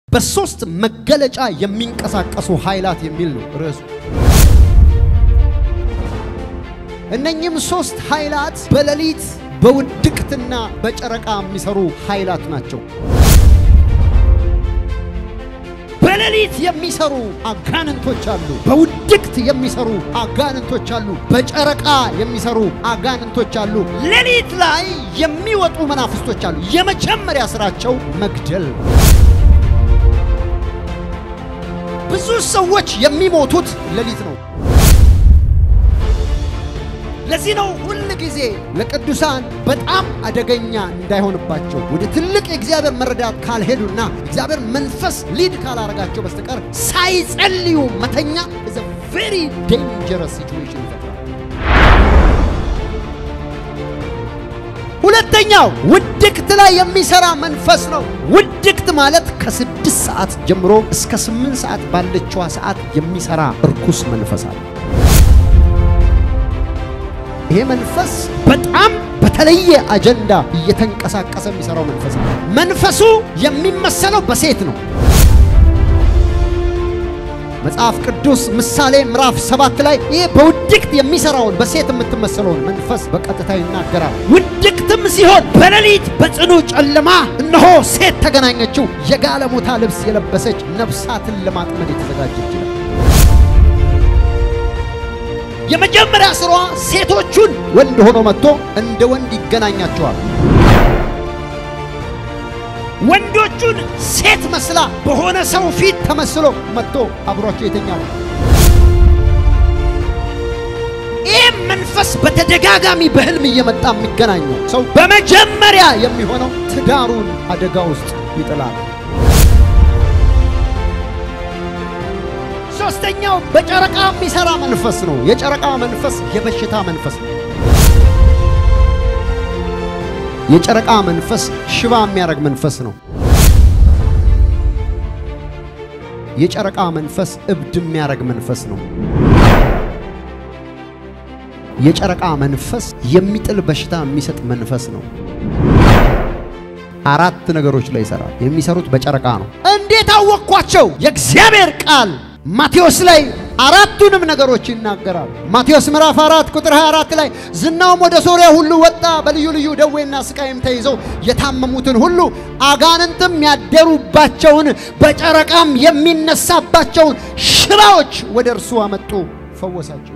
በሶስት መገለጫ የሚንቀሳቀሱ ኃይላት የሚል ነው ርዕሱ። እነኚህም ሶስት ኃይላት በሌሊት በውድቅትና በጨረቃ የሚሰሩ ኃይላት ናቸው። በሌሊት የሚሰሩ አጋንንቶች አሉ። በውድቅት የሚሰሩ አጋንንቶች አሉ። በጨረቃ የሚሰሩ አጋንንቶች አሉ። ሌሊት ላይ የሚወጡ መናፍስቶች አሉ። የመጀመሪያ ስራቸው መግደል። ብዙ ሰዎች የሚሞቱት ሌሊት ነው። ለዚህ ነው ሁል ጊዜ ለቅዱሳን በጣም አደገኛ እንዳይሆንባቸው ወደ ትልቅ የእግዚአብሔር መረዳት ካልሄዱና እግዚአብሔር መንፈስ ሊድ ካላረጋቸው በስተቀር ሳይጸልዩ መተኛ is a very dangerous situation ይፈጥራል። ሁለተኛው ውድቅት ላይ የሚሰራ መንፈስ ነው። ውድቅት ማለት ከስድስት ሰዓት ጀምሮ እስከ ስምንት ሰዓት ባለችዋ ሰዓት የሚሰራ እርኩስ መንፈስ አለ። ይሄ መንፈስ በጣም በተለየ አጀንዳ እየተንቀሳቀሰ የሚሰራው መንፈስ ነው። መንፈሱ የሚመሰለው በሴት ነው። መጽሐፍ ቅዱስ ምሳሌ ምዕራፍ ሰባት ላይ ይህ በውድቅት የሚሰራውን በሴት የምትመሰለውን መንፈስ በቀጥታ ይናገራል። ውድቅትም ሲሆን በሌሊት በጽኑ ጨለማ እነሆ ሴት ተገናኘችው፣ የጋለሞታ ልብስ የለበሰች ነፍሳትን ለማጥመድ የተዘጋጀች ይላል። የመጀመሪያ ስራዋ ሴቶቹን ወንድ ሆኖ መጥቶ እንደ ወንድ ይገናኛቸዋል። ወንዶቹን ሴት መስላ በሆነ ሰው ፊት ተመስሎ መጥቶ አብሯቸው ይተኛል። ይህ መንፈስ በተደጋጋሚ በህልም እየመጣ የሚገናኘው ሰው በመጀመሪያ የሚሆነው ትዳሩን አደጋ ውስጥ ይጥላል። ሶስተኛው በጨረቃ የሚሰራ መንፈስ ነው። የጨረቃ መንፈስ የበሽታ መንፈስ ነው። የጨረቃ መንፈስ ሽባ የሚያደርግ መንፈስ ነው። የጨረቃ መንፈስ እብድ የሚያደርግ መንፈስ ነው። የጨረቃ መንፈስ የሚጥል በሽታ የሚሰጥ መንፈስ ነው። አራት ነገሮች ላይ ይሰራል። የሚሰሩት በጨረቃ ነው። እንዴት አወቅኳቸው? የእግዚአብሔር ቃል ማቴዎስ ላይ አራቱንም ነገሮች ይናገራል። ማቴዎስ ምዕራፍ 4 ቁጥር 24 ላይ ዝናውም ወደ ሶርያ ሁሉ ወጣ፣ በልዩ ልዩ ደዌና ስቃይም ተይዘው የታመሙትን ሁሉ አጋንንትም ያደሩባቸውን በጨረቃም የሚነሳባቸውን ሽባዎች ወደ እርሱ አመጡ፣ ፈወሳቸው።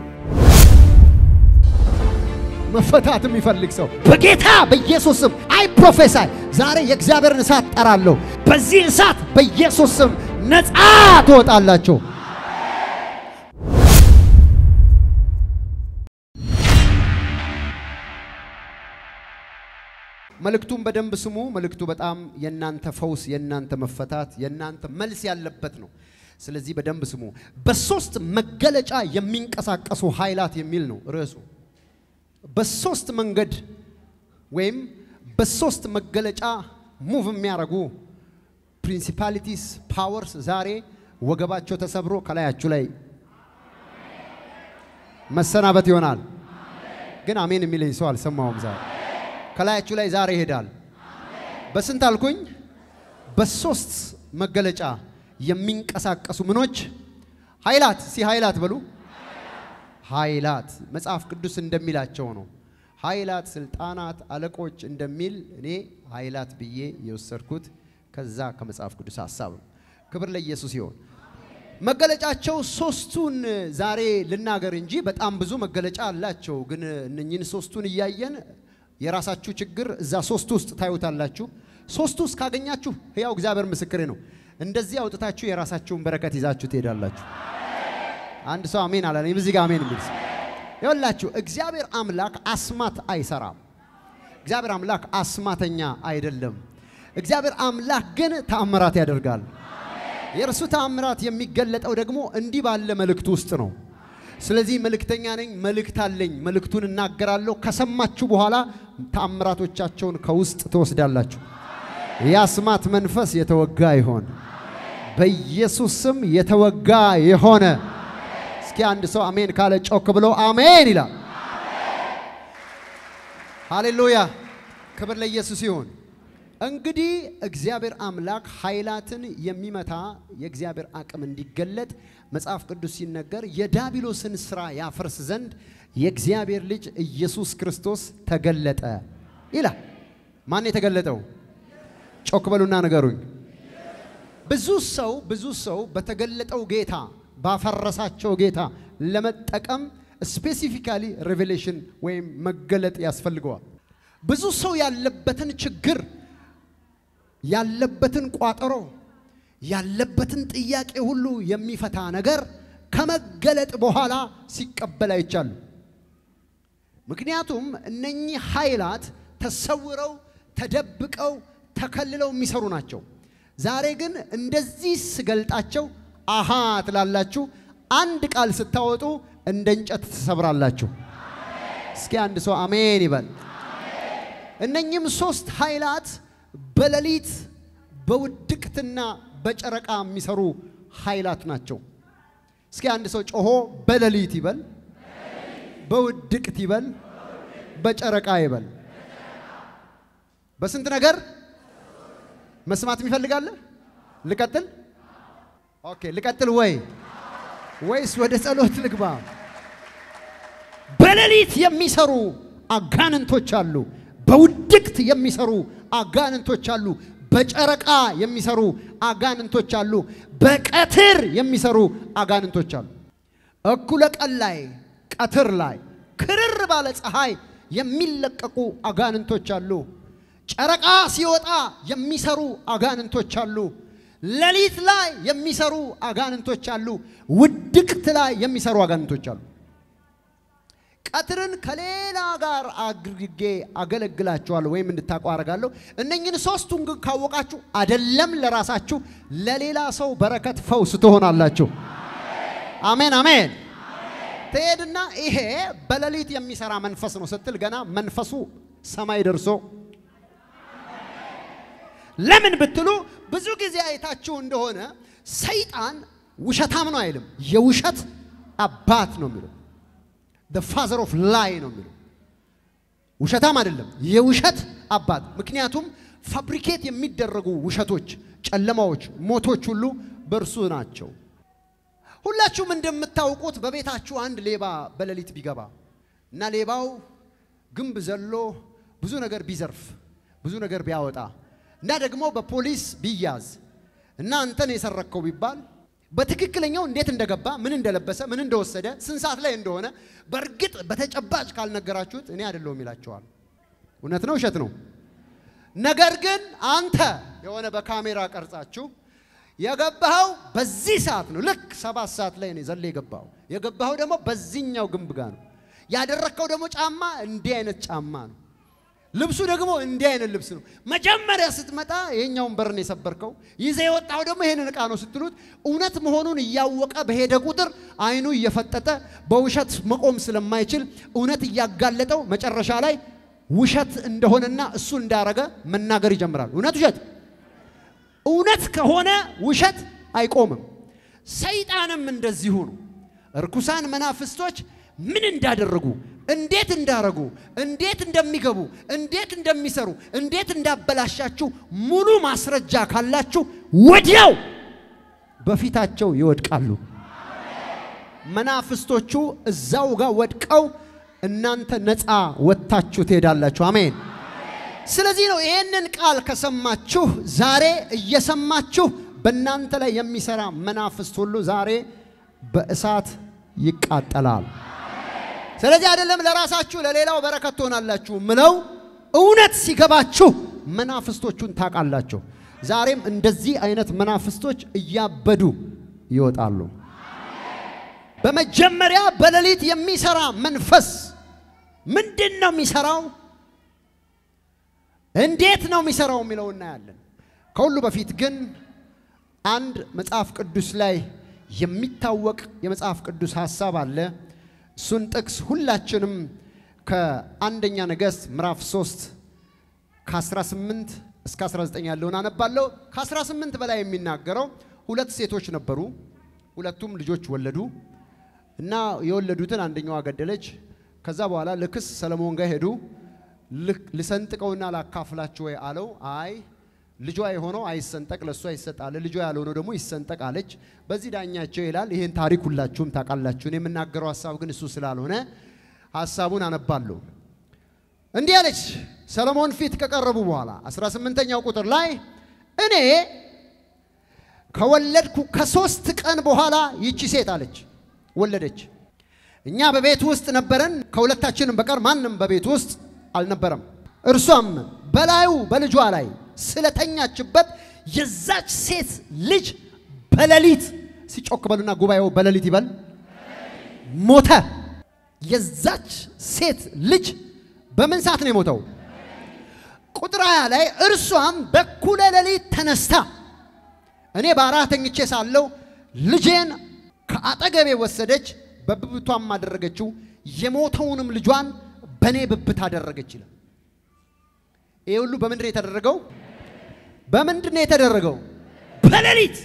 መፈታት የሚፈልግ ሰው በጌታ በኢየሱስ ስም አይ ፕሮፌሳይ ዛሬ የእግዚአብሔርን እሳት ጠራለሁ። በዚህ እሳት በኢየሱስ ስም ነፃ ትወጣላችሁ። መልእክቱን በደንብ ስሙ። መልእክቱ በጣም የእናንተ ፈውስ፣ የእናንተ መፈታት፣ የእናንተ መልስ ያለበት ነው። ስለዚህ በደንብ ስሙ። በሶስት መገለጫ የሚንቀሳቀሱ ኃይላት የሚል ነው ርዕሱ። በሶስት መንገድ ወይም በሶስት መገለጫ ሙቭ የሚያደርጉ ፕሪንሲፓሊቲስ ፓወርስ ዛሬ ወገባቸው ተሰብሮ ከላያችሁ ላይ መሰናበት ይሆናል። ግን አሜን የሚለኝ ሰው አልሰማውም። ዛሬ ከላያችሁ ላይ ዛሬ ይሄዳል። በስንት አልኩኝ? በሶስት መገለጫ የሚንቀሳቀሱ ምኖች ኃይላት። ሲ ኃይላት በሉ። ኃይላት መጽሐፍ ቅዱስ እንደሚላቸው ነው። ኃይላት፣ ስልጣናት፣ አለቆች እንደሚል እኔ ኃይላት ብዬ የወሰድኩት ከዛ ከመጽሐፍ ቅዱስ ሐሳብ ነው። ክብር ለኢየሱስ ይሆን። መገለጫቸው ሶስቱን ዛሬ ልናገር እንጂ በጣም ብዙ መገለጫ አላቸው። ግን እነኝህን ሶስቱን እያየን የራሳችሁ ችግር እዛ ሶስቱ ውስጥ ታዩታላችሁ። ሶስቱ ውስጥ ካገኛችሁ ሕያው እግዚአብሔር ምስክሬ ነው፣ እንደዚህ አውጥታችሁ የራሳችሁን በረከት ይዛችሁ ትሄዳላችሁ። አንድ ሰው አሜን አላለ። እዚህ ጋር አሜን የሚል ይኸውላችሁ፣ እግዚአብሔር አምላክ አስማት አይሰራም። እግዚአብሔር አምላክ አስማተኛ አይደለም። እግዚአብሔር አምላክ ግን ተአምራት ያደርጋል። የእርሱ ተአምራት የሚገለጠው ደግሞ እንዲህ ባለ መልእክት ውስጥ ነው። ስለዚህ መልእክተኛ ነኝ፣ መልእክት አለኝ፣ መልእክቱን እናገራለሁ። ከሰማችሁ በኋላ ተአምራቶቻቸውን ከውስጥ ትወስዳላችሁ። የአስማት መንፈስ የተወጋ ይሆን በኢየሱስ ስም የተወጋ የሆነ እስኪ አንድ ሰው አሜን ካለ ጮክ ብሎ አሜን ይላል። ሃሌሉያ! ክብር ለኢየሱስ ይሁን። እንግዲህ እግዚአብሔር አምላክ ኃይላትን የሚመታ የእግዚአብሔር አቅም እንዲገለጥ መጽሐፍ ቅዱስ ሲነገር የዳቢሎስን ስራ ያፈርስ ዘንድ የእግዚአብሔር ልጅ ኢየሱስ ክርስቶስ ተገለጠ ይላል። ማን የተገለጠው? ጮክ በሉና ንገሩኝ። ብዙ ሰው ብዙ ሰው በተገለጠው ጌታ ባፈረሳቸው ጌታ ለመጠቀም ስፔሲፊካሊ ሬቬሌሽን ወይም መገለጥ ያስፈልገዋል። ብዙ ሰው ያለበትን ችግር ያለበትን ቋጠሮ ያለበትን ጥያቄ ሁሉ የሚፈታ ነገር ከመገለጥ በኋላ ሲቀበል አይቻሉ። ምክንያቱም እነኚህ ኃይላት ተሰውረው ተደብቀው ተከልለው የሚሰሩ ናቸው። ዛሬ ግን እንደዚህ ስገልጣቸው አሃ ትላላችሁ። አንድ ቃል ስታወጡ እንደ እንጨት ትሰብራላችሁ። እስኪ አንድ ሰው አሜን ይበል። እነኚህም ሶስት ኃይላት በሌሊት በውድቅትና በጨረቃ የሚሰሩ ኃይላት ናቸው። እስኪ አንድ ሰው ጮሆ በሌሊት ይበል፣ በውድቅት ይበል፣ በጨረቃ ይበል። በስንት ነገር መስማት የሚፈልጋለ? ልቀጥል? ኦኬ ልቀጥል ወይ ወይስ ወደ ጸሎት ልግባ? በሌሊት የሚሰሩ አጋንንቶች አሉ። በውድቅት የሚሰሩ አጋንንቶች አሉ። በጨረቃ የሚሰሩ አጋንንቶች አሉ። በቀትር የሚሰሩ አጋንንቶች አሉ። እኩለ ቀን ላይ፣ ቀትር ላይ፣ ክርር ባለ ፀሐይ የሚለቀቁ አጋንንቶች አሉ። ጨረቃ ሲወጣ የሚሰሩ አጋንንቶች አሉ። ሌሊት ላይ የሚሰሩ አጋንንቶች አሉ። ውድቅት ላይ የሚሰሩ አጋንንቶች አሉ። ቀትርን ከሌላ ጋር አድርጌ አገለግላችኋለሁ ወይም እንድታውቁ አደርጋለሁ። እነኝህን ሶስቱን ግን ካወቃችሁ አደለም ለራሳችሁ ለሌላ ሰው በረከት ፈውስ ትሆናላችሁ። አሜን አሜን። ትሄድና ይሄ በሌሊት የሚሰራ መንፈስ ነው ስትል ገና መንፈሱ ሰማይ ደርሶ ለምን ብትሉ ብዙ ጊዜ አይታችሁ እንደሆነ ሰይጣን ውሸታም ነው አይልም፣ የውሸት አባት ነው የሚለው the father of lie ነው የሚለው። ውሸታም አይደለም፣ የውሸት አባት። ምክንያቱም ፋብሪኬት የሚደረጉ ውሸቶች፣ ጨለማዎች፣ ሞቶች ሁሉ በእርሱ ናቸው። ሁላችሁም እንደምታውቁት በቤታችሁ አንድ ሌባ በሌሊት ቢገባ እና ሌባው ግንብ ዘሎ ብዙ ነገር ቢዘርፍ ብዙ ነገር ቢያወጣ እና ደግሞ በፖሊስ ቢያዝ እና አንተን የሰረከው ቢባል በትክክለኛው እንዴት እንደገባ ምን እንደለበሰ ምን እንደወሰደ ስንት ሰዓት ላይ እንደሆነ በእርግጥ በተጨባጭ ካልነገራችሁት እኔ አይደለሁም ይላቸዋል። እውነት ነው ውሸት ነው? ነገር ግን አንተ የሆነ በካሜራ ቀርጻችሁ የገባኸው በዚህ ሰዓት ነው። ልክ ሰባት ሰዓት ላይ ነው ዘለ የገባኸው። የገባኸው ደግሞ በዚህኛው ግንብ ጋር ነው። ያደረግከው ደግሞ ጫማ እንዲህ አይነት ጫማ ነው። ልብሱ ደግሞ እንዲህ አይነት ልብስ ነው። መጀመሪያ ስትመጣ ይሄኛውን በርን የሰበርከው ይዘ የወጣው ደግሞ ይሄንን ዕቃ ነው ስትሉት እውነት መሆኑን እያወቀ በሄደ ቁጥር አይኑ እየፈጠጠ በውሸት መቆም ስለማይችል እውነት እያጋለጠው መጨረሻ ላይ ውሸት እንደሆነና እሱ እንዳረገ መናገር ይጀምራል። እውነት ውሸት፣ እውነት ከሆነ ውሸት አይቆምም። ሰይጣንም እንደዚሁ ነው። እርኩሳን መናፍስቶች ምን እንዳደረጉ እንዴት እንዳረጉ እንዴት እንደሚገቡ እንዴት እንደሚሰሩ እንዴት እንዳበላሻችሁ ሙሉ ማስረጃ ካላችሁ ወዲያው በፊታቸው ይወድቃሉ። መናፍስቶቹ እዛው ጋር ወድቀው እናንተ ነፃ ወጥታችሁ ትሄዳላችሁ። አሜን። ስለዚህ ነው ይህንን ቃል ከሰማችሁ ዛሬ እየሰማችሁ በእናንተ ላይ የሚሰራ መናፍስት ሁሉ ዛሬ በእሳት ይቃጠላል። ስለዚህ አይደለም ለራሳችሁ ለሌላው በረከት ትሆናላችሁ ምለው እውነት ሲገባችሁ መናፍስቶቹን ታውቃላችሁ። ዛሬም እንደዚህ አይነት መናፍስቶች እያበዱ ይወጣሉ። በመጀመሪያ በሌሊት የሚሰራ መንፈስ ምንድን ነው የሚሰራው? እንዴት ነው የሚሰራው የሚለው እናያለን። ከሁሉ በፊት ግን አንድ መጽሐፍ ቅዱስ ላይ የሚታወቅ የመጽሐፍ ቅዱስ ሐሳብ አለ። እሱን ጥቅስ ሁላችንም ከአንደኛ ነገሥት ምዕራፍ 3 ከ18 እስከ 19 ያለውን አነባለሁ። ከ18 በላይ የሚናገረው ሁለት ሴቶች ነበሩ። ሁለቱም ልጆች ወለዱ እና የወለዱትን አንደኛዋ ገደለች። ከዛ በኋላ ለክስ ሰለሞን ጋር ሄዱ። ልሰንጥቀውና ላካፍላችሁ ወይ አለው። አይ ልጇ የሆነው አይሰንጠቅ ለእሷ ይሰጣል፣ ልጇ ያልሆነው ደግሞ ይሰንጠቅ አለች። በዚህ ዳኛቸው ይላል። ይህን ታሪክ ሁላችሁም ታውቃላችሁ። እኔ የምናገረው ሀሳብ ግን እሱ ስላልሆነ ሀሳቡን አነባለሁ። እንዲህ አለች ሰለሞን ፊት ከቀረቡ በኋላ 18ኛው ቁጥር ላይ እኔ ከወለድኩ ከሶስት ቀን በኋላ ይቺ ሴት አለች ወለደች። እኛ በቤት ውስጥ ነበረን፣ ከሁለታችንም በቀር ማንም በቤት ውስጥ አልነበረም። እርሷም በላዩ በልጇ ላይ ስለተኛችበት የዛች ሴት ልጅ በሌሊት ሲጮክ በሉና ጉባኤው በሌሊት ይበል ሞተ። የዛች ሴት ልጅ በምን ሰዓት ነው የሞተው? ቁጥር ሃያ ላይ እርሷም በኩለ ሌሊት ተነስታ እኔ በአራት ተኝቼ ሳለሁ ልጄን ከአጠገቤ ወሰደች፣ በብብቷም አደረገችው፣ የሞተውንም ልጇን በእኔ ብብት አደረገች ይላል። ይህ ሁሉ በምንድን ነው የተደረገው? በምንድን ነው የተደረገው? በሌሊት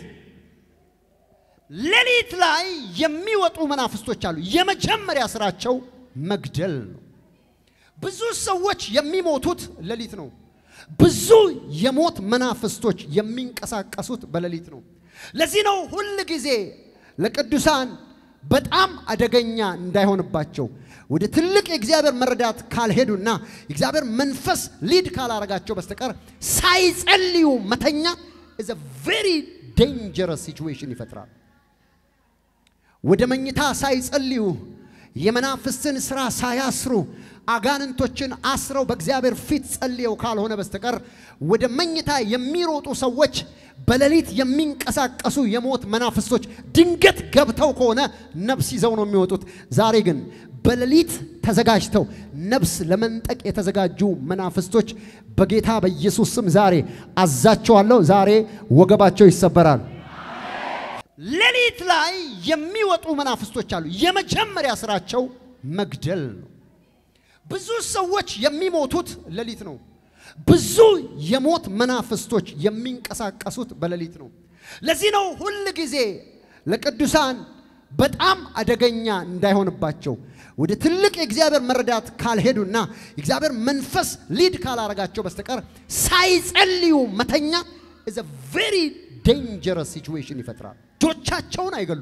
ሌሊት ላይ የሚወጡ መናፍስቶች አሉ። የመጀመሪያ ስራቸው መግደል ነው። ብዙ ሰዎች የሚሞቱት ሌሊት ነው። ብዙ የሞት መናፍስቶች የሚንቀሳቀሱት በሌሊት ነው። ለዚህ ነው ሁል ጊዜ ለቅዱሳን በጣም አደገኛ እንዳይሆንባቸው ወደ ትልቅ የእግዚአብሔር መረዳት ካልሄዱና የእግዚአብሔር መንፈስ ሊድ ካላረጋቸው በስተቀር ሳይጸልዩ መተኛ ኢዝ አ ቬሪ ዴንጀረስ ሲቹዌሽን ይፈጥራል። ወደ መኝታ ሳይጸልዩ የመናፍስትን ስራ ሳያስሩ አጋንንቶችን አስረው በእግዚአብሔር ፊት ጸልየው ካልሆነ በስተቀር ወደ መኝታ የሚሮጡ ሰዎች በሌሊት የሚንቀሳቀሱ የሞት መናፍስቶች ድንገት ገብተው ከሆነ ነፍስ ይዘው ነው የሚወጡት። ዛሬ ግን በሌሊት ተዘጋጅተው ነፍስ ለመንጠቅ የተዘጋጁ መናፍስቶች በጌታ በኢየሱስ ስም ዛሬ አዛቸዋለሁ። ዛሬ ወገባቸው ይሰበራል። ሌሊት ላይ የሚወጡ መናፍስቶች አሉ። የመጀመሪያ ስራቸው መግደል ነው። ብዙ ሰዎች የሚሞቱት ሌሊት ነው። ብዙ የሞት መናፍስቶች የሚንቀሳቀሱት በሌሊት ነው። ለዚህ ነው ሁል ጊዜ ለቅዱሳን በጣም አደገኛ እንዳይሆንባቸው ወደ ትልቅ የእግዚአብሔር መረዳት ካልሄዱና የእግዚአብሔር መንፈስ ሊድ ካላረጋቸው በስተቀር ሳይጸልዩ መተኛ ኢዝ አ ቬሪ ዴንጀረስ ሲቹዌሽን ይፈጥራል። ልጆቻቸውን አይገሉ።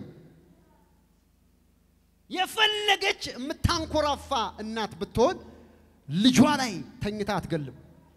የፈለገች የምታንኮራፋ እናት ብትሆን ልጇ ላይ ተኝታ አትገልም።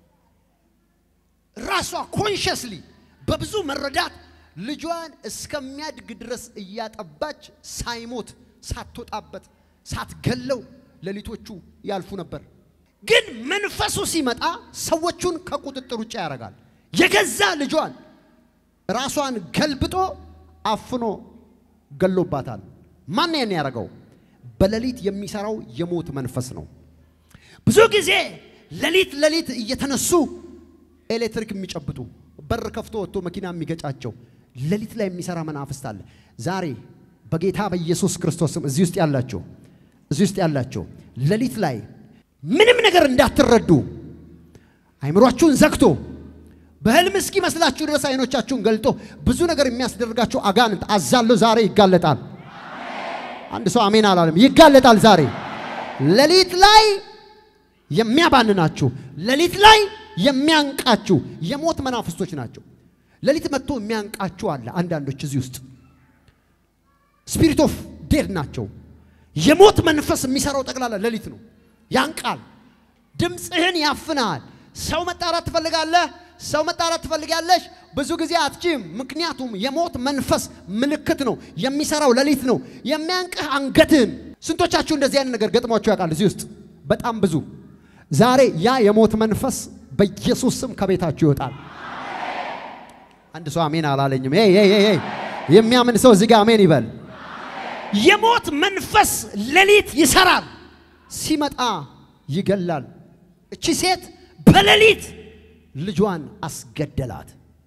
ራሷ ኮንሽስሊ በብዙ መረዳት ልጇን እስከሚያድግ ድረስ እያጠባች ሳይሞት ሳትወጣበት ሳትገለው ሌሊቶቹ ያልፉ ነበር። ግን መንፈሱ ሲመጣ ሰዎቹን ከቁጥጥር ውጭ ያደርጋል። የገዛ ልጇን ራሷን ገልብጦ አፍኖ ገሎባታል። ማን ያን ያደረገው? በሌሊት የሚሰራው የሞት መንፈስ ነው። ብዙ ጊዜ ሌሊት ሌሊት እየተነሱ ኤሌክትሪክ የሚጨብጡ በር ከፍቶ ወጥቶ መኪና የሚገጫቸው ሌሊት ላይ የሚሰራ መናፍስት አለ። ዛሬ በጌታ በኢየሱስ ክርስቶስ ስም እዚህ ውስጥ ያላችሁ እዚህ ውስጥ ያላችሁ ሌሊት ላይ ምንም ነገር እንዳትረዱ አይምሯችሁን ዘግቶ በህልም እስኪመስላችሁ ድረስ አይኖቻችሁን ገልጦ ብዙ ነገር የሚያስደርጋችሁ አጋንንት አዛለሁ ዛሬ ይጋለጣል። አንድ ሰው አሜን አላለም። ይጋለጣል ዛሬ ሌሊት ላይ የሚያባንናችሁ ሌሊት ላይ የሚያንቃችሁ የሞት መናፍስቶች ናቸው። ሌሊት መጥቶ የሚያንቃችሁ አለ። አንዳንዶች እዚህ ውስጥ ስፒሪት ኦፍ ዴድ ናቸው። የሞት መንፈስ የሚሰራው ጠቅላላ ሌሊት ነው። ያንቃል። ድምፅህን ያፍናል። ሰው መጣራት ትፈልጋለህ፣ ሰው መጣራት ትፈልጋለሽ። ብዙ ጊዜ አትችም። ምክንያቱም የሞት መንፈስ ምልክት ነው። የሚሰራው ሌሊት ነው። የሚያንቅህ አንገትህን። ስንቶቻችሁ እንደዚህ አይነት ነገር ገጥሟችሁ ያውቃል? እዚህ ውስጥ በጣም ብዙ። ዛሬ ያ የሞት መንፈስ በኢየሱስ ስም ከቤታችሁ ይወጣል። አንድ ሰው አሜን አላለኝም። ሄይ ሄይ ሄይ የሚያምን ሰው እዚህ ጋር አሜን ይበል። የሞት መንፈስ ሌሊት ይሰራል፣ ሲመጣ ይገላል። እቺ ሴት በሌሊት ልጇን አስገደላት።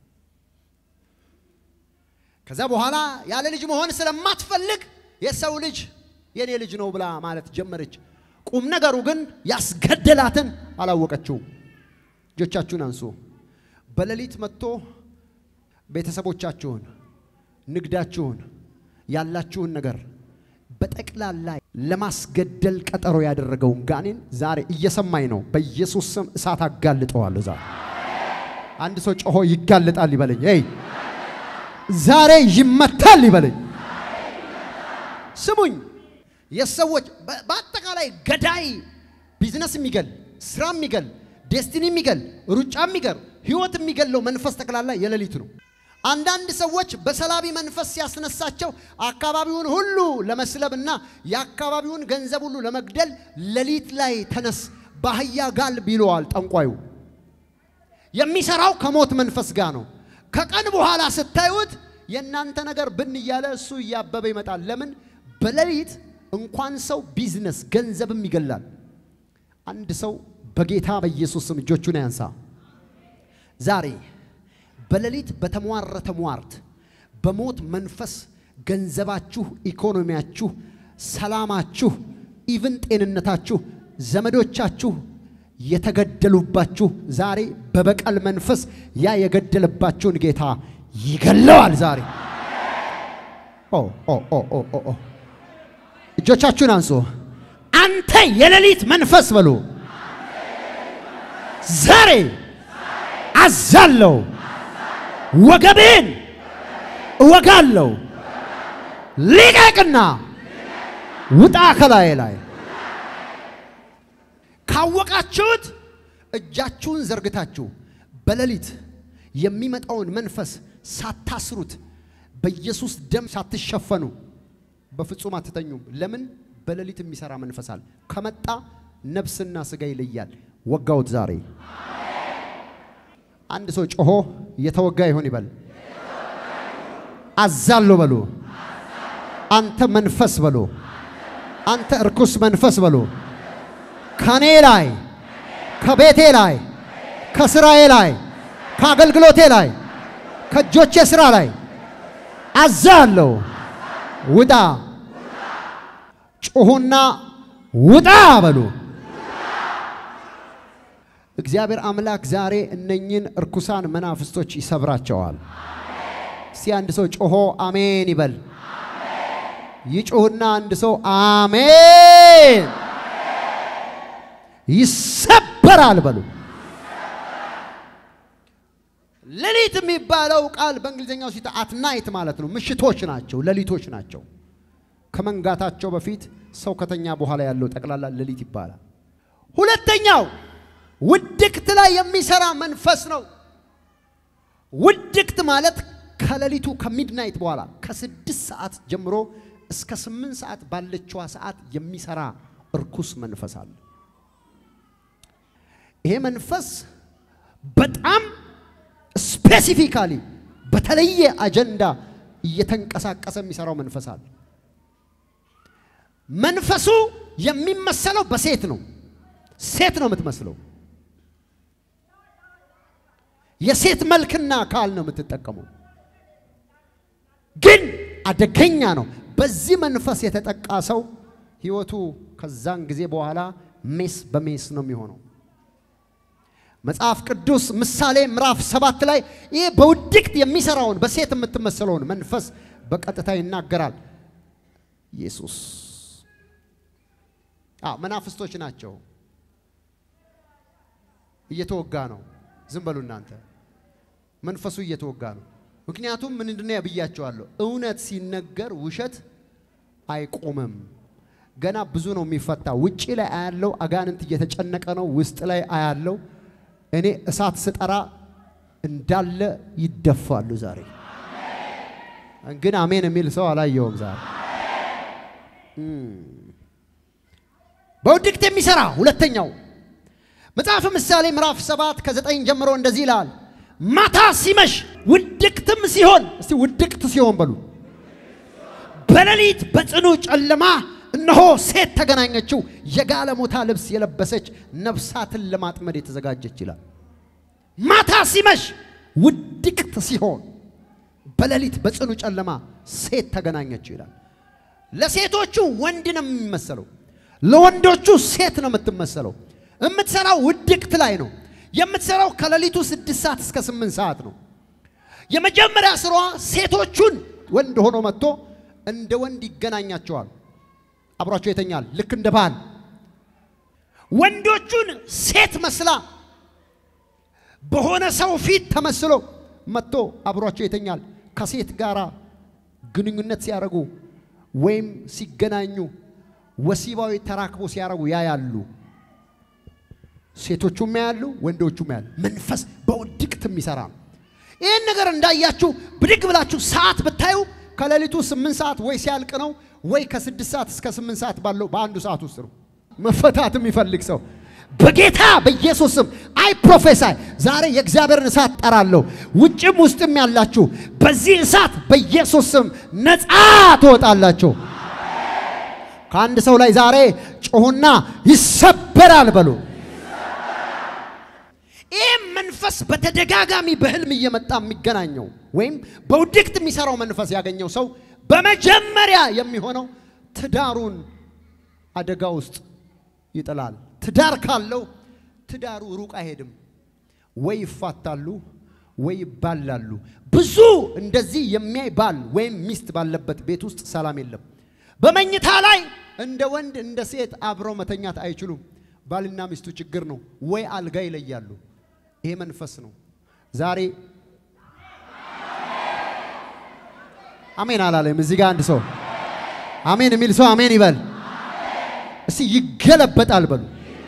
ከዛ በኋላ ያለ ልጅ መሆን ስለማትፈልግ የሰው ልጅ የኔ ልጅ ነው ብላ ማለት ጀመረች። ቁም ነገሩ ግን ያስገደላትን አላወቀችውም። እጆቻችሁን አንሱ። በሌሊት መጥቶ ቤተሰቦቻችሁን፣ ንግዳችሁን፣ ያላችሁን ነገር በጠቅላላ ለማስገደል ቀጠሮ ያደረገውን ጋኔን ዛሬ እየሰማኝ ነው። በኢየሱስ ስም እሳት አጋልጠዋለሁ። ዛሬ አንድ ሰው ጮሆ ይጋለጣል ይበለኝ። ይ ዛሬ ይመታል ይበለኝ። ስሙኝ፣ የሰዎች በአጠቃላይ ገዳይ ቢዝነስ የሚገል ስራ የሚገል ዴስቲኒ የሚገል ሩጫ የሚገል ህይወት የሚገለው መንፈስ ጠቅላላ የሌሊት ነው። አንዳንድ ሰዎች በሰላቢ መንፈስ ሲያስነሳቸው አካባቢውን ሁሉ ለመስለብና የአካባቢውን ገንዘብ ሁሉ ለመግደል ሌሊት ላይ ተነስ በአህያ ጋልብ ይለዋል ጠንቋዩ። የሚሰራው ከሞት መንፈስ ጋር ነው። ከቀን በኋላ ስታዩት የእናንተ ነገር ብን እያለ እሱ እያበበ ይመጣል። ለምን? በሌሊት እንኳን ሰው ቢዝነስ ገንዘብም ይገላል። አንድ ሰው በጌታ በኢየሱስ ስም እጆቹን ያንሳ። ዛሬ በሌሊት በተሟረተ ሟርት በሞት መንፈስ ገንዘባችሁ፣ ኢኮኖሚያችሁ፣ ሰላማችሁ፣ ኢቭን ጤንነታችሁ፣ ዘመዶቻችሁ የተገደሉባችሁ ዛሬ በበቀል መንፈስ ያ የገደለባችሁን ጌታ ይገለዋል። ዛሬ ኦ ኦ ኦ ኦ ኦ ኦ እጆቻችሁን አንሱ። አንተ የሌሊት መንፈስ በሉ ዛሬ አዛለው ወገቤን እወጋለሁ። ሊቀቅና ውጣ ከላዬ ላይ ካወቃችሁት እጃችሁን ዘርግታችሁ በሌሊት የሚመጣውን መንፈስ ሳታስሩት በኢየሱስ ደም ሳትሸፈኑ በፍጹም አትተኙም። ለምን? በሌሊት የሚሰራ መንፈስ አለ። ከመጣ ነፍስና ስጋ ይለያል። ወጋውት ዛሬ አንድ ሰው ጮሆ የተወጋ ይሆን ይበል። አዛለሁ በሉ። አንተ መንፈስ በሉ። አንተ እርኩስ መንፈስ በሉ። ከኔ ላይ፣ ከቤቴ ላይ፣ ከስራዬ ላይ፣ ከአገልግሎቴ ላይ፣ ከእጆቼ ስራ ላይ አዛለሁ። ውጣ። ጩኹና ውጣ በሉ። እግዚአብሔር አምላክ ዛሬ እነኝን እርኩሳን መናፍስቶች ይሰብራቸዋል። እስቲ አንድ ሰው ጮሆ አሜን ይበል። ይጮህና አንድ ሰው አሜን ይሰበራል በሉ። ሌሊት የሚባለው ቃል በእንግሊዝኛው ሲታ አትናይት ማለት ነው። ምሽቶች ናቸው፣ ሌሊቶች ናቸው። ከመንጋታቸው በፊት ሰው ከተኛ በኋላ ያለው ጠቅላላ ሌሊት ይባላል። ሁለተኛው ውድቅት ላይ የሚሰራ መንፈስ ነው። ውድቅት ማለት ከሌሊቱ ከሚድናይት በኋላ ከስድስት ሰዓት ጀምሮ እስከ ስምንት ሰዓት ባለችዋ ሰዓት የሚሰራ እርኩስ መንፈስ አለ። ይሄ መንፈስ በጣም ስፔሲፊካሊ በተለየ አጀንዳ እየተንቀሳቀሰ የሚሰራው መንፈስ አለ። መንፈሱ የሚመሰለው በሴት ነው። ሴት ነው የምትመስለው። የሴት መልክና አካል ነው የምትጠቀመው። ግን አደገኛ ነው። በዚህ መንፈስ የተጠቃ ሰው ህይወቱ ከዛን ጊዜ በኋላ ሜስ በሜስ ነው የሚሆነው። መጽሐፍ ቅዱስ ምሳሌ ምዕራፍ ሰባት ላይ ይህ በውድቅት የሚሰራውን በሴት የምትመስለውን መንፈስ በቀጥታ ይናገራል። ኢየሱስ አዎ መናፍስቶች ናቸው። እየተወጋ ነው። ዝም በሉ እናንተ። መንፈሱ እየተወጋ ነው። ምክንያቱም ምንድን ነው ብያቸዋለሁ፣ እውነት ሲነገር ውሸት አይቆምም። ገና ብዙ ነው የሚፈታ። ውጪ ላይ አያለው አጋንንት እየተጨነቀ ነው። ውስጥ ላይ አያለው እኔ እሳት ስጠራ እንዳለ ይደፋሉ። ዛሬ ግን አሜን የሚል ሰው አላየውም። ዛሬ በውድቅት የሚሰራ ሁለተኛው መጽሐፍ ምሳሌ ምዕራፍ ሰባት ከዘጠኝ ጀምሮ እንደዚህ ይላል። ማታ ሲመሽ ውድቅትም ሲሆን፣ እስቲ ውድቅት ሲሆን በሉ። በሌሊት በጽኑ ጨለማ እነሆ ሴት ተገናኘችው፣ የጋለሞታ ልብስ የለበሰች ነፍሳትን ለማጥመድ የተዘጋጀች ይላል። ማታ ሲመሽ ውድቅት ሲሆን፣ በሌሊት በጽኑ ጨለማ ሴት ተገናኘችው ይላል። ለሴቶቹ ወንድ ነው የሚመሰለው፣ ለወንዶቹ ሴት ነው የምትመሰለው። የምትሰራው ውድቅት ላይ ነው። የምትሰራው ከሌሊቱ ስድስት ሰዓት እስከ ስምንት ሰዓት ነው። የመጀመሪያ ስራዋ ሴቶቹን ወንድ ሆኖ መጥቶ እንደ ወንድ ይገናኛቸዋል። አብሯቸው ይተኛል። ልክ እንደ ባል ወንዶቹን ሴት መስላ በሆነ ሰው ፊት ተመስሎ መጥቶ አብሯቸው ይተኛል። ከሴት ጋር ግንኙነት ሲያደርጉ ወይም ሲገናኙ ወሲባዊ ተራክቦ ሲያደርጉ ያያሉ። ሴቶቹም ያያሉ፣ ወንዶቹም ያያሉ። መንፈስ በውድቅት የሚሰራ ነው። ይህን ነገር እንዳያችሁ ብድግ ብላችሁ ሰዓት ብታዩ ከሌሊቱ ስምንት ሰዓት ወይ ሲያልቅ ነው ወይ ከስድስት ሰዓት እስከ ስምንት ሰዓት ባለው በአንዱ ሰዓት ውስጥ ነው። መፈታት የሚፈልግ ሰው በጌታ በኢየሱስ ስም አይ ፕሮፌሳይ ዛሬ የእግዚአብሔርን እሳት ጠራለሁ። ውጭም ውስጥም ያላችሁ በዚህ እሳት በኢየሱስ ስም ነፃ ትወጣላችሁ። ከአንድ ሰው ላይ ዛሬ ጮሁና ይሰበራል በሉ። ይህ መንፈስ በተደጋጋሚ በህልም እየመጣ የሚገናኘው ወይም በውድቅት የሚሰራው መንፈስ ያገኘው ሰው በመጀመሪያ የሚሆነው ትዳሩን አደጋ ውስጥ ይጥላል። ትዳር ካለው ትዳሩ ሩቅ አይሄድም። ወይ ይፋታሉ ወይ ይባላሉ። ብዙ እንደዚህ የሚያይ ባል ወይም ሚስት ባለበት ቤት ውስጥ ሰላም የለም። በመኝታ ላይ እንደ ወንድ እንደ ሴት አብረው መተኛት አይችሉም። ባልና ሚስቱ ችግር ነው። ወይ አልጋ ይለያሉ። ይሄ መንፈስ ነው። ዛሬ አሜን አላለም። እዚህ ጋር አንድ ሰው አሜን የሚል ሰው አሜን ይበል። እስቲ ይገለበጣል በሉ።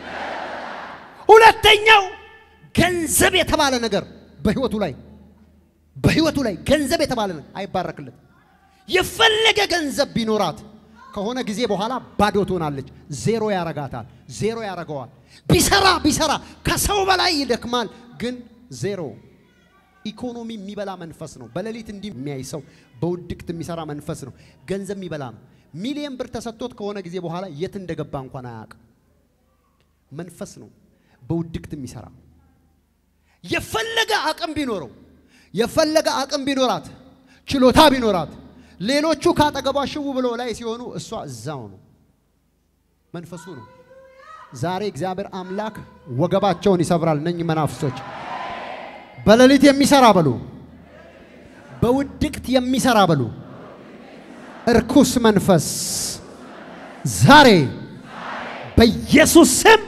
ሁለተኛው ገንዘብ የተባለ ነገር በህይወቱ ላይ በህይወቱ ላይ ገንዘብ የተባለ ነገር አይባረክለት። የፈለገ ገንዘብ ቢኖራት ከሆነ ጊዜ በኋላ ባዶ ትሆናለች። ዜሮ ያረጋታል። ዜሮ ያረገዋል። ቢሰራ ቢሰራ ከሰው በላይ ይደክማል፣ ግን ዜሮ። ኢኮኖሚ የሚበላ መንፈስ ነው። በሌሊት እንዲህ የሚያይ ሰው በውድቅት የሚሰራ መንፈስ ነው። ገንዘብ የሚበላ ነው። ሚሊየን ብር ተሰጥቶት ከሆነ ጊዜ በኋላ የት እንደገባ እንኳን አያውቅም። መንፈስ ነው በውድቅት የሚሰራ የፈለገ አቅም ቢኖረው የፈለገ አቅም ቢኖራት ችሎታ ቢኖራት ሌሎቹ ካጠገቧ ሽው ብሎ ላይ ሲሆኑ እሷ እዛው ነው። መንፈሱ ነው። ዛሬ እግዚአብሔር አምላክ ወገባቸውን ይሰብራል። እነኝ መናፍሶች በሌሊት የሚሰራ በሉ፣ በውድቅት የሚሰራ በሉ፣ እርኩስ መንፈስ ዛሬ በኢየሱስ ስም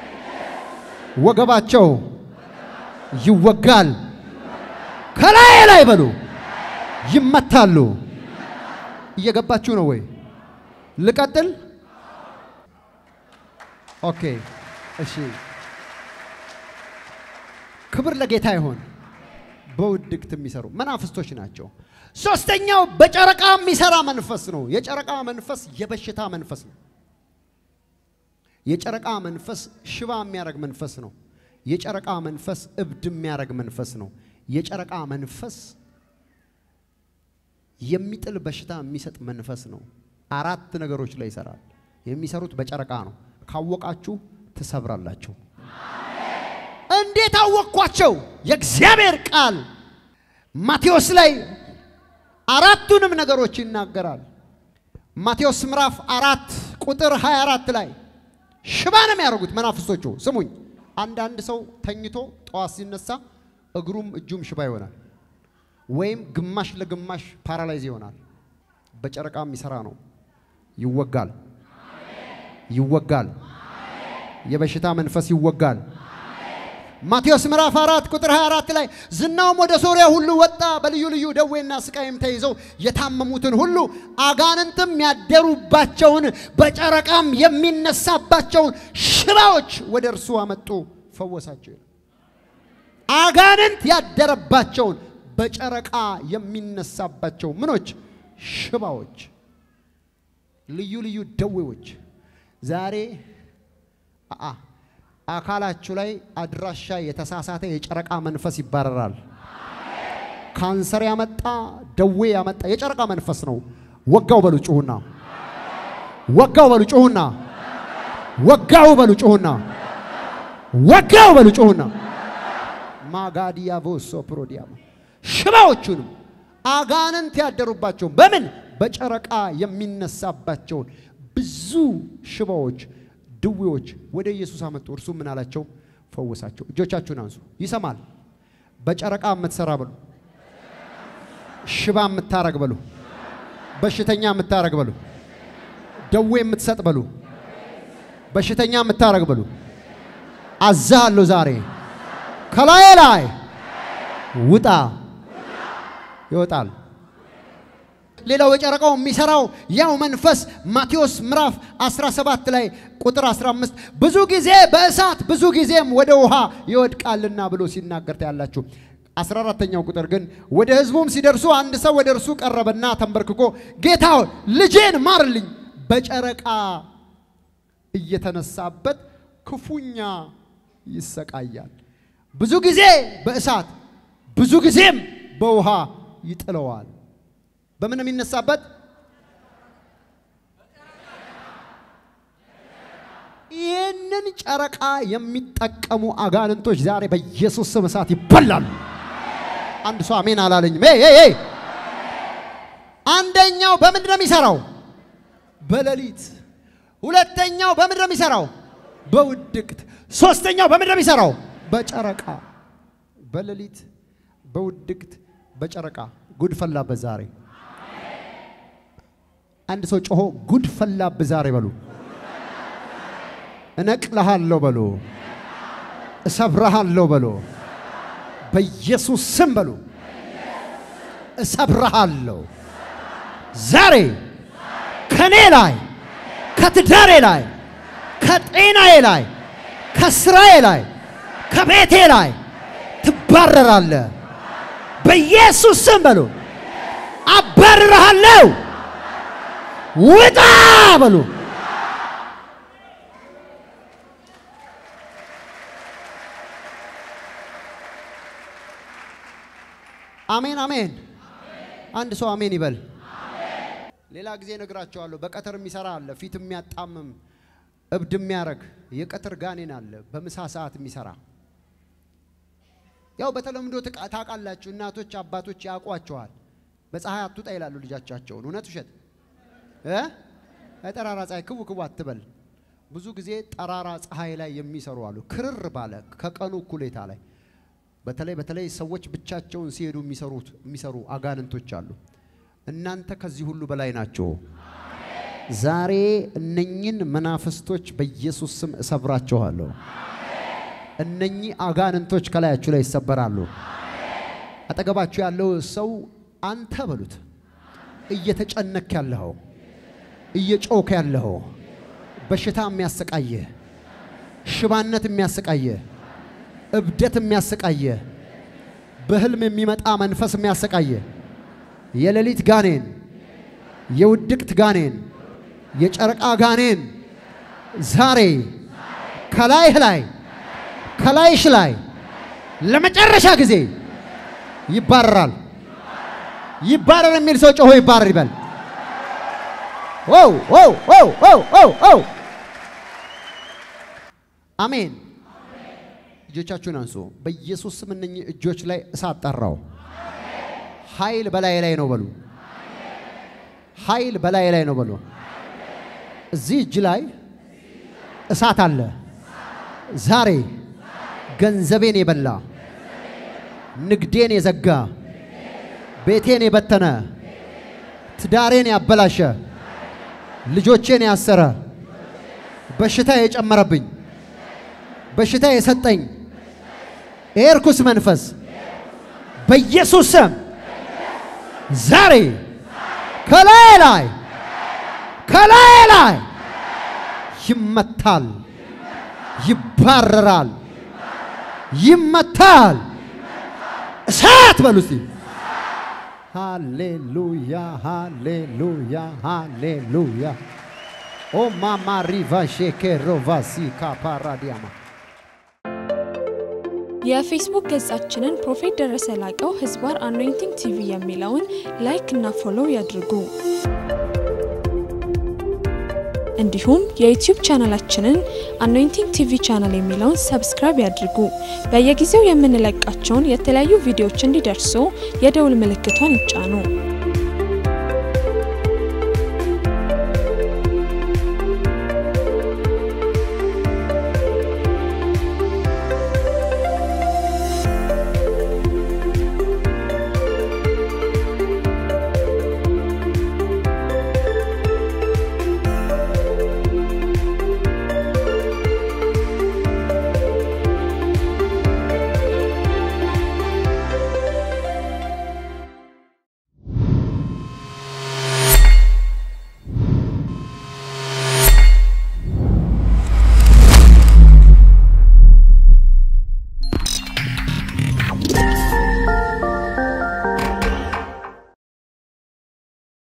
ወገባቸው ይወጋል። ከላይ ላይ በሉ ይመታሉ። እየገባችሁ ነው ወይ? ልቀጥል? ኦኬ፣ እሺ። ክብር ለጌታ ይሆን። በውድቅት የሚሰሩ መናፍስቶች ናቸው። ሶስተኛው በጨረቃ የሚሰራ መንፈስ ነው። የጨረቃ መንፈስ የበሽታ መንፈስ ነው። የጨረቃ መንፈስ ሽባ የሚያደርግ መንፈስ ነው። የጨረቃ መንፈስ እብድ የሚያደርግ መንፈስ ነው። የጨረቃ መንፈስ የሚጥል በሽታ የሚሰጥ መንፈስ ነው። አራት ነገሮች ላይ ይሰራል። የሚሰሩት በጨረቃ ነው። ካወቃችሁ ትሰብራላችሁ። እንዴት አወቅኳቸው? የእግዚአብሔር ቃል ማቴዎስ ላይ አራቱንም ነገሮች ይናገራል። ማቴዎስ ምዕራፍ አራት ቁጥር 24 ላይ ሽባ ነው የሚያደርጉት መናፍስቶቹ። ስሙኝ፣ አንዳንድ ሰው ተኝቶ ጠዋት ሲነሳ እግሩም እጁም ሽባ ይሆናል፣ ወይም ግማሽ ለግማሽ ፓራላይዝ ይሆናል። በጨረቃ የሚሰራ ነው። ይወጋል፣ ይወጋል። የበሽታ መንፈስ ይወጋል። ማቴዎስ ምዕራፍ 4 ቁጥር 24 ላይ ዝናውም ወደ ሶርያ ሁሉ ወጣ፣ በልዩ ልዩ ደዌና ስቃይም ተይዘው የታመሙትን ሁሉ አጋንንትም ያደሩባቸውን በጨረቃም የሚነሳባቸውን ሽባዎች ወደ እርሱ አመጡ፣ ፈወሳቸው። አጋንንት ያደረባቸውን በጨረቃ የሚነሳባቸው ምኖች ሽባዎች፣ ልዩ ልዩ ደዌዎች ዛሬ አአ አካላችሁ ላይ አድራሻ የተሳሳተ የጨረቃ መንፈስ ይባረራል። ካንሰር ያመጣ ደዌ ያመጣ የጨረቃ መንፈስ ነው። ወጋው በሉ ጩሁና፣ ወጋው በሉ ጩሁና፣ ወጋው በሉ ጩሁና፣ ወጋው በሉ ጩሁና። ማጋዲያ ቮሶ ፕሮዲያማ ሽባዎቹንም አጋንንት ያደሩባቸውን በምን በጨረቃ የሚነሳባቸውን ብዙ ሽባዎች ድዌዎች ወደ ኢየሱስ አመጡ። እርሱ ምን አላቸው? ፈወሳቸው። እጆቻችሁን አንሱ። ይሰማል። በጨረቃ የምትሰራ በሉ፣ ሽባ የምታረግ በሉ፣ በሽተኛ የምታረግ በሉ፣ ደዌ የምትሰጥ በሉ፣ በሽተኛ የምታረግ በሉ። አዛለሁ ዛሬ ከላይ ላይ ውጣ። ይወጣል። ሌላው የጨረቃው የሚሰራው ያው መንፈስ ማቴዎስ ምዕራፍ 17 ላይ ቁጥር 15 ብዙ ጊዜ በእሳት ብዙ ጊዜም ወደ ውሃ ይወድቃልና ብሎ ሲናገር ታያላችሁ። 14ተኛው ቁጥር ግን ወደ ሕዝቡም ሲደርሱ አንድ ሰው ወደ እርሱ ቀረበና ተንበርክኮ ጌታ ሆይ ልጄን ማርልኝ፣ በጨረቃ እየተነሳበት ክፉኛ ይሰቃያል። ብዙ ጊዜ በእሳት ብዙ ጊዜም በውሃ ይጥለዋል። በምን ነው የሚነሳበት? ይህንን ጨረቃ የሚጠቀሙ አጋንንቶች ዛሬ በኢየሱስ ስም እሳት ይበላሉ። አንድ ሰው አሜን አላለኝም። ሄይ ሄይ ሄይ! አንደኛው በምንድን ነው የሚሰራው? በሌሊት። ሁለተኛው በምንድን ነው የሚሰራው? በውድቅት። ሶስተኛው በምንድን ነው የሚሰራው? በጨረቃ። በሌሊት፣ በውድቅት፣ በጨረቃ። ጉድ ፈላበት ዛሬ። አንድ ሰው ጮሆ ጉድ ፈላብህ ዛሬ በሉ። እነቅልሃለሁ በሉ። እሰብረሃለሁ በሉ። በኢየሱስ ስም በሉ። እሰብረሃለሁ ዛሬ ከኔ ላይ ከትዳሬ ላይ ከጤናዬ ላይ ከስራዬ ላይ ከቤቴ ላይ ትባረራለህ። በኢየሱስ ስም በሉ። አባርርሃለሁ። ውጣ በሉ። አሜን አሜን። አንድ ሰው አሜን ይበል። ሌላ ጊዜ እነግራቸዋለሁ። በቀትር የሚሰራ አለ፣ ፊት የሚያጣምም እብድ የሚያረግ የቀትር ጋኔን አለ፣ በምሳ ሰዓት የሚሰራ ያው በተለምዶ ትቃ- ታውቃላችሁ፣ እናቶች አባቶች ያውቋቸዋል። በፀሐይ አትውጣ ይላሉ ልጆቻቸውን። እውነት ውሸት እ ጠራራ ፀሐይ ክቡ ክቡ አትበል። ብዙ ጊዜ ጠራራ ፀሐይ ላይ የሚሰሩ አሉ፣ ክርር ባለ ከቀኑ እኩሌታ ላይ በተለይ በተለይ ሰዎች ብቻቸውን ሲሄዱ የሚሰሩት የሚሰሩ አጋንንቶች አሉ። እናንተ ከዚህ ሁሉ በላይ ናቸው። ዛሬ እነኝን መናፍስቶች በኢየሱስ ስም እሰብራቸዋለሁ። እነኚህ አጋንንቶች ከላያችሁ ላይ ይሰበራሉ። አጠገባችሁ ያለው ሰው አንተ በሉት። እየተጨነክ ያለኸው እየጮክ ያለኸው በሽታ የሚያሰቃየህ ሽባነት የሚያሰቃየህ እብደት የሚያሰቃየህ በህልም የሚመጣ መንፈስ የሚያሰቃየህ የሌሊት ጋኔን፣ የውድቅት ጋኔን፣ የጨረቃ ጋኔን ዛሬ ከላይህ ላይ ከላይሽ ላይ ለመጨረሻ ጊዜ ይባረራል። ይባረር የሚል ሰው ጮሆ ይባረር ይበል። ው ው ው ው ው ው አሜን። እጆቻችሁን አንሱ። በኢየሱስ ስም እነኚህ እጆች ላይ እሳት ጠራው። ኃይል በላይ ላይ ነው በሉ። ኃይል በላይ ላይ ነው በሉ። እዚህ እጅ ላይ እሳት አለ። ዛሬ ገንዘቤን የበላ ንግዴን የዘጋ ቤቴን የበተነ ትዳሬን ያበላሸ ልጆቼን ያሰረ በሽታ የጨመረብኝ በሽታ የሰጠኝ ይሄ ርኩስ መንፈስ በኢየሱስ ስም ዛሬ ከላይ ላይ ከላይ ላይ ይመታል፣ ይባረራል፣ ይመታል። እሳት በሉ እስቲ። ሃሌሉያ ሃሌሉያ ሃሌሉያ ኦ ማማ ሪቫ ሼኬ ሮቫሲ ካፓራዲያማ የፌስቡክ ገጻችንን ፕሮፌት ደረሰ ላቀው ህዝባር አኖይንቲንግ ቲቪ የሚለውን ላይክ እና ፎሎው ያድርጉ። እንዲሁም የዩቲዩብ ቻናላችንን አኖይንቲንግ ቲቪ ቻናል የሚለውን ሰብስክራይብ ያድርጉ። በየጊዜው የምንለቃቸውን የተለያዩ ቪዲዮዎች እንዲደርሱ የደውል ምልክቷን ይጫኑ።